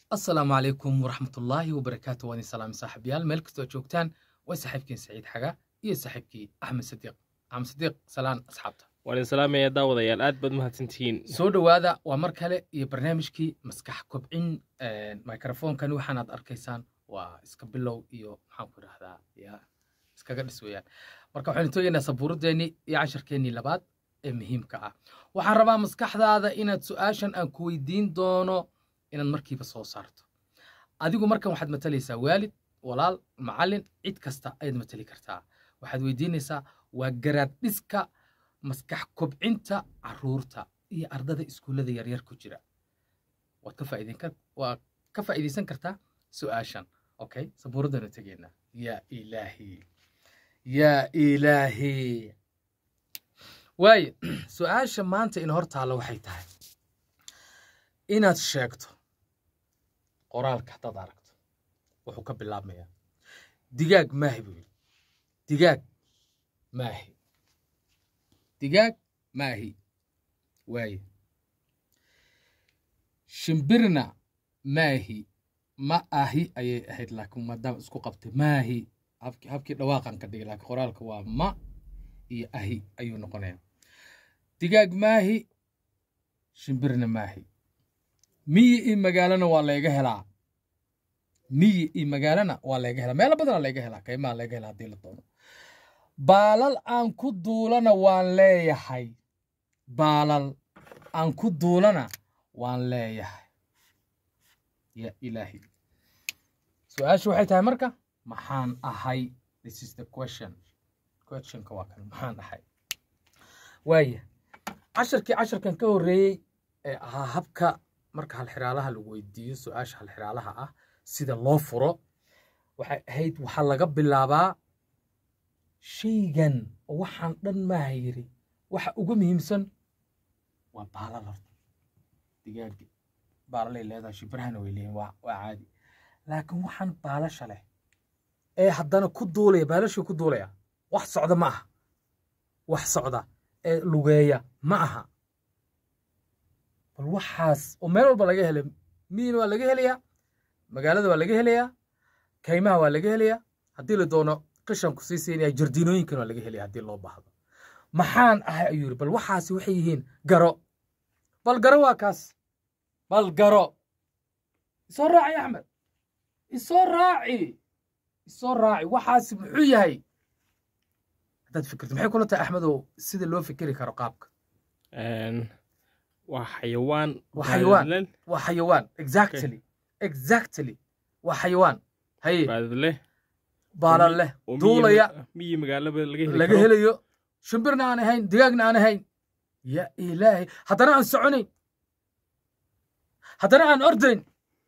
asalaamu calaykum waraxmatullaahi wabarakaatu waan idin salaami saaxiibayaal meel kastoo joogtaan way saaxiibkiin saciid xaga iyo saaxiibkii axmed sadiiq axmed sadiiq salaan asxaabta waan idin salaamaya daawadayaal aad baad mahadsantihiin soo dhowaada waa mar kale iyo barnaamijkii maskax kobcin microfonkani waxaanaad arkaysaan waa iska bilow iyo maxaan ku idhahdaa ya iskaga dhis weeyaan marka waxaynu toogaynaa sabuuradeennii iyo casharkeennii labaad ee muhiimka ah waxaan rabaa maskaxdaada inaad su-aashan aan ku weydiin doono inaad markiiba soo saarto adigu markan waxaad matalaysaa waalid walaal macallin cid kasta ayaad matali kartaa waxaad weydiinaysaa waa garaad dhiska maskax kobcinta caruurta iyo ardada iskuullada yaryar ku jira waad ka faa'iideyn kar waa ka faa'iidaysan kartaa su-aashan okay sabuuraddanu tegeynaa yaa ilaahi yaa ilaahi waaye su-aasha maanta in hor taalla waxay tahay inaad sheegto qoraalka haddaad aragto wuxuu ka bilaabmayaa digaag maahi buu yidhi digaag maahi digaag maahi waaye shimbirna maahi ma ahi ayay ahayd laakiin maadaama isku qabtay maahi habkii habkii dhawaaqan ka dhigay laakiin qoraalka waa ma iyo ahi ayuu noqonayaa digaag maahi shimbirna maahi miyi iyo magaalana waa layga helaa miyi iyo magaalana waa layga helaa meelo badanaa layga helaa kaymaa layga helaa haddii la doono baalal aan ku duulana waan leeyahay baalal aan ku duulana waan leeyahay ya ilaahi su-aashu waxay tahay marka maxaan ahay this is the question questionka waa kan maxaan ahay waaya casharkii casharkan ka horreeyey ee ahaa habka marka halxiraalaha lagu weydiiyo su-aasha halxiraalaha ah sida loo furo waxay ahayd waxaa laga bilaabaa shaygan oo waxaan dhan maaha yiri waxa ugu muhiimsan waa baalal horta digaagi baalalay leedahay shibrahana way leeyihin waa waa caadi laakiin waxaan baalasha leh ee haddana ku duulaya baalashii ku duulaya wax socda ma aha wax socda ee lugeeya ma aha bal waxaas oo meel walba laga helay miyina waa laga helayaa magaalada waa laga helayaa kaymaha waa laga helayaa haddii la doono qishanku sii siinaya jardiinooyinkan waa laga helaya haddii loo baahdo maxaan ahay ayuu yidhi bal waxaasi waxay yihiin garo bal garo waa kaas bal garo isoo raaci axmed isoo raaci isoo raaci waxaasi muxuu yahay haddaad fikirto maxay kula tahay axmedow sida loo fikiri karo qaabka waa xayawaan Waa xayawaan. baadlan waa xayawaan exactly exactly waa xayawaan haye baadleh baalan leh oo miyi duulaya ma- miyi magaalaba laga heli laga karo. helayo shimbirna aan ahayn digaagna aan ahayn ya ilaahay haddana aan soconayn haddana aan ordayn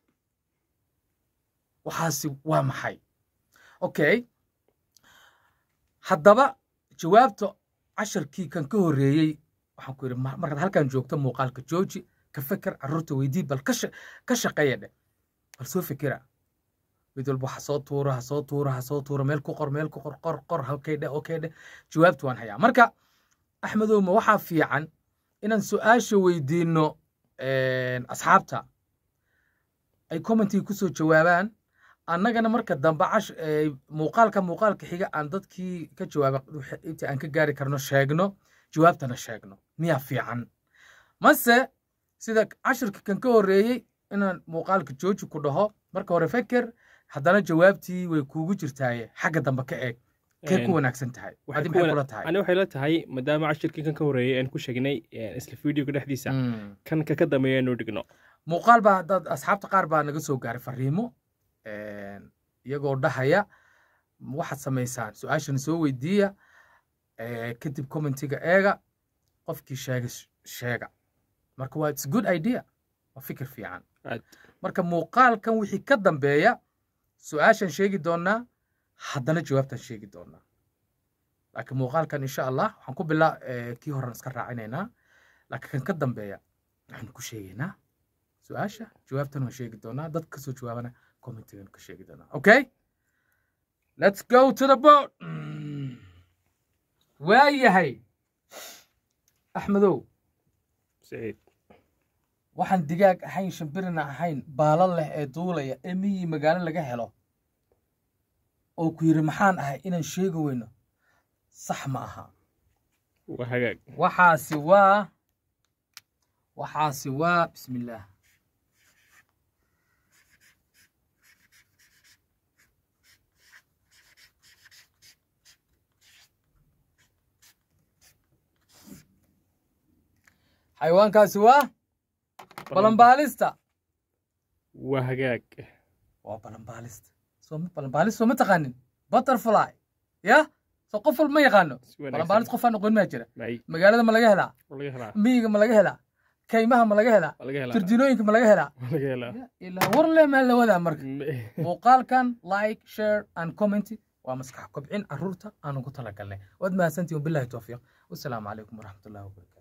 waxaasi waa maxay okay haddaba jawaabta casharkii kan ka horreeyey waxaan ku yidhi ma- markaad halkan joogto muuqaalka jooji ka feker carruurta weydii bal ka sha- ka shaqeeya dheh bal soo fikira mid walba ha soo tuuro ha soo tuuro ha soo tuuro meel ku qor meel ku qor qor qor okay dheh okay dheh jawaabtu waan hayaa marka axmedow ma waxaa fiican inaan su-aasha weydiinno asxaabta ay commentiga ku soo jawaabaan annagana marka dambe cash ee, muuqaalka muuqaalka xiga aan dadkii ka jawaaba wixii- inta aan ka gaari karno sheegno jawaabtana sheegno miyaa fiican mase sida cashirka kan ka horreeyey inaan muuqaalka jooji ku dhaho marka hore feker haddana jawaabtii way kuugu jirtaaye xagga dambe ka eeg kee ku Een, wanaagsan tahay waxay adi ku maxay wana- kula tahay ani waxay la tahay maadaama cashirkii kan ka horreeyey aan ku sheegnay een, isla videoga dhexdiisa Mm. kan ka ka dambeeya inuu dhigno muuqaal baa dad asxaabta qaar baa naga soo gaaray fariimo iyagoo dhahaya waxaad samaysaan su-aashana soo weydiiya eh, kadib commentiga eega qofkii sheega sh- sheega marka waa its good idea waa fikir fiican Aad. marka muuqaalkan wixii ka dambeeya su-aashan sheegi doonaa haddana jawaabtan sheegi doonaa laakiin muuqaalkan insha allah waxaan ku bilaa eh, kii horan iska raacinaynaa laakiin kan ka dambeeya waxaan ku sheegaynaa su-aasha jawaabtan waan sheegi doonaa dad kasoo jawaabana commentigan ka sheegi doonaa okay let's go to the boat Mm. waayahay axmedow saciid waxaan digaag ahayn shimbirina ahayn baalo leh ee duulaya ee miyii magaalo laga helo oo ku yidhi maxaan ahay inaan sheegi weyno sax ma aha waa hagaag waxaasi waa waxaasi waa bismillaah xayawaankaasi waa balanbaalista waa hagaag waa balanbaalista soo balanbaalis soo ma taqaanin butterfly ya soo qof walba ma yaqaano si wanaagsan. balanbaalis qofaan aqoon maa jira may magaalada ma laga helaa waa laga helaa miyiga ma laga helaa kaymaha ma laga helaa waa laga helaa jardiinooyinka ma laga helaa waa laga helaa ilaa war le maa la wadaa marka Me- muuqaalkan like share and comment waa maskax kobcin caruurta aanu ku talagalnay waad mahadsantihin wabilahi towfiiq wasalaamu calaykum waraxmatullahi wabarakatu